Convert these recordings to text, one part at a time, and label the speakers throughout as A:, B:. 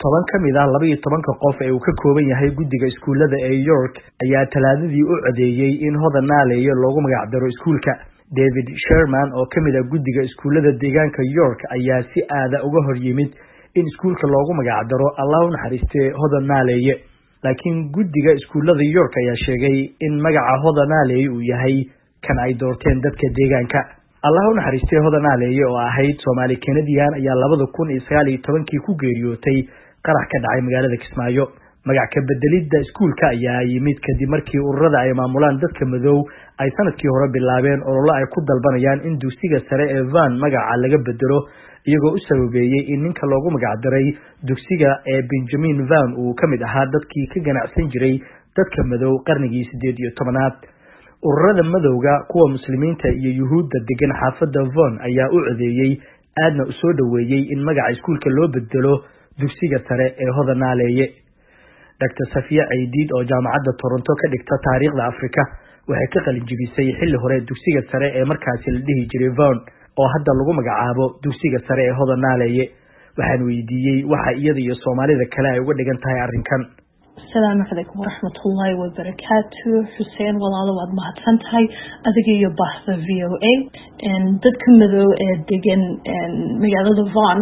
A: toban ka mid ah laba iyo tobanka qof ee uu ka kooban yahay guddiga iskuullada ee york ayaa talaadadii u codeeyey in hodan naaleeye loogu magacdaro iskuulka david sherman oo ka mid ah guddiga iskuullada deegaanka york ayaa si aada uga hor yimid in iskuulka loogu magacdaro allah u naxariistee hodan naaleeye laakiin guddiga iskuullada york ayaa sheegay in magaca hodan naaleeye uu yahay kan ay doorteen dadka deegaanka allah u naxariistay hodan naaleeye oo ahayd soomaali kanadian ayaa labada kun iyo sagaal iyo tobankii ku geeriyootay qarax ka dhacay magaalada kismaayo magac ka bedelidda iskuulka ayaa yimid kadib markii ururada ay maamulaan dadka madow ay sanadkii hore bilaabeen ololo ay ku dalbanayaan in dugsiga sare ee van magaca laga bedelo iyagoo u sababeeyey in ninka loogu magacdaray dugsiga ee benjamin van uu ka mid ahaa dadkii ka ganacsan jiray dadka madow qarnigii siddeed iyo tobanaad ururada madowga kuwa muslimiinta iyo yuhuudda degan xaafadda von ayaa u codeeyey aadna u soo dhoweeyey in magaca iskuulka loo bedelo dugsiga sare ee hodan naaleeye doctor safiya caydiid oo jaamacadda toronto ka dhigta taariikhda afrika waxay ka qalin jibisay xilli hore dugsiga sare ee markaasi la dhihi jiray von oo hadda lagu magacaabo dugsiga sare ee hodan naaleeye waxaan weydiiyey waxa iyada iyo soomaalida kale ay uga dhigan tahay arrinkan
B: asalaamu calaykum waraxmatullaahi wabarakaatu xuseen walaalo waad mahadsan tahay adiga iyo bahda v o a dadka madow ee degan magaalada von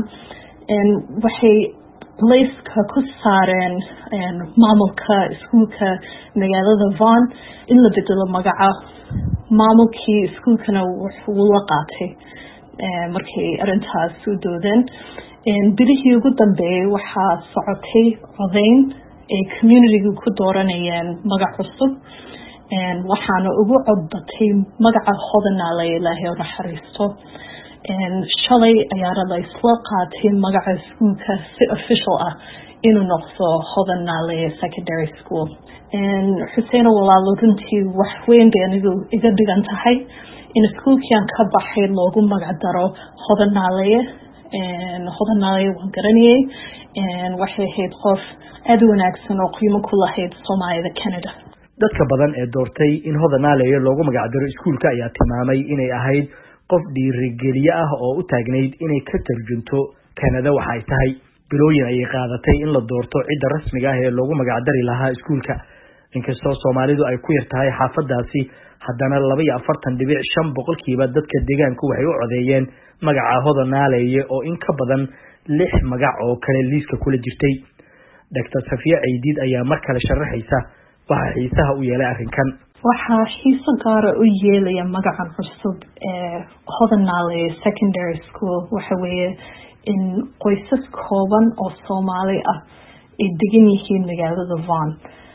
B: waxay layska ku saareen maamulka iskuulka magaalada von in la bedelo magaca maamulkii iskuulkana wuu la qaatay markay arintaas u doodeen bilihii ugu dambeeyay waxaa socotay codeyn ay communityga ku dooranayeen magac cusub waxaana ugu codbatay magaca hodanaaley ilaahay oo naxariisto shalay ayaana la isla qaatay magaca iskuulka si official ah inuu noqdo hodanaaley secondary school xuseeno walaalo runtii wax weyn bay anigu iga dhigan tahay in iskuulkian ka baxay loogu magac daro hodanaaleye hodanaaleye waan garanayay waxay ahayd qof aada wanaagsan oo qiimo ku lahayd soomaalida canada
A: dadka badan ee doortay in hodan naaleeye loogu magacdaro iskuulka ayaa tilmaamay inay ahayd qof dhiirigeliye ah oo u taagnayd inay ka tarjunto canada waxa ay tahay bilooyin ayay qaadatay in la doorto cidda rasmiga ah ee loogu magacdari lahaa iskuulka inkastoo soomaalidu ay ku yar tahay xaafadaasi haddana laba iyo afartan dhibic shan boqolkiiba dadka deegaanku waxay u codeeyeen magaca hodan naaleeye oo in ka badan lix magac oo kale liiska kula jirtay doctor safiya caydiid ayaa mar kale sharaxaysa waxaa xiisaha u yeelay arrinkan
B: waxaa xiiso gaara u yeelaya magacan cusub ee hodanale secondary school waxa weeye in qoysas kooban oo soomaali ah ay degan yihiin magaalada von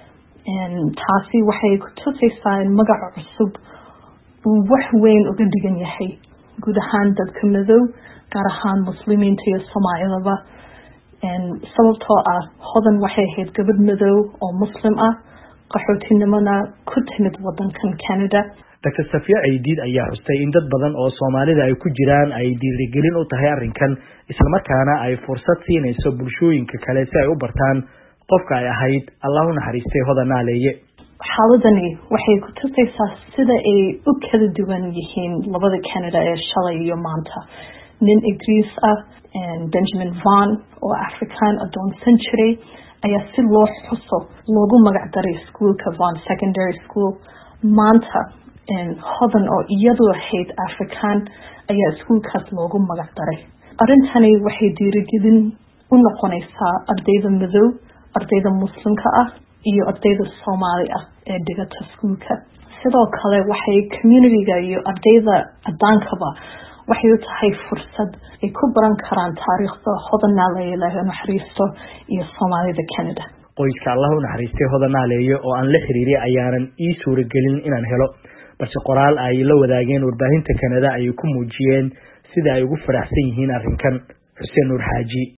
B: taasi waxay ku tusaysaa in magaca cusub uu wax weyn uga dhigan yahay guud ahaan dadka madow gaar ahaan muslimiinta iyo soomaalidaba sababtoo ah hodan waxay ahayd gabadh madow oo muslim ah qaxootinimona ku timid wadankan canada
A: doctor safiya caydiid ayaa xustay in dad badan oo soomaalida ay ku jiraan ay dhiirigelin u tahay arrinkan islamarkaana ay fursad siinayso bulshooyinka kale si ay u bartaan qofka ay ahayd allah u naxariistay hodan naaleeye
B: xaaladani waxay ku tusaysaa sida ay u kala duwan yihiin labada canada ee shalay iyo maanta nin ingiriis ah benjamin von oo african adoonsan jiray ayaa si loo xuso loogu magacdaray iskuolka von secondary school maanta hodan oo iyadu ahayd african ayaa iskuolkaas loogu magacdaray arrintani waxay dhiirigelin u noqonaysaa ardayda madow ardayda muslimka ah iyo ardayda soomaali ah ee dhigata iskuolka sidoo kale waxay communityga iyo ardayda adaankaba waxay u tahay fursad ay ku baran karaan taariikhda hodan naaleeye ilaahay naxariisto iyo soomaalida canada
A: qoyska allah u naxariistay hodan naaleeye oo aan la xiriiray ayaanan ii suuragelin inaan helo balse qoraal ay la wadaageen warbaahinta canada ayay ku muujiyeen sida ay ugu faraxsan yihiin arrinkan xuseen nuur xaaji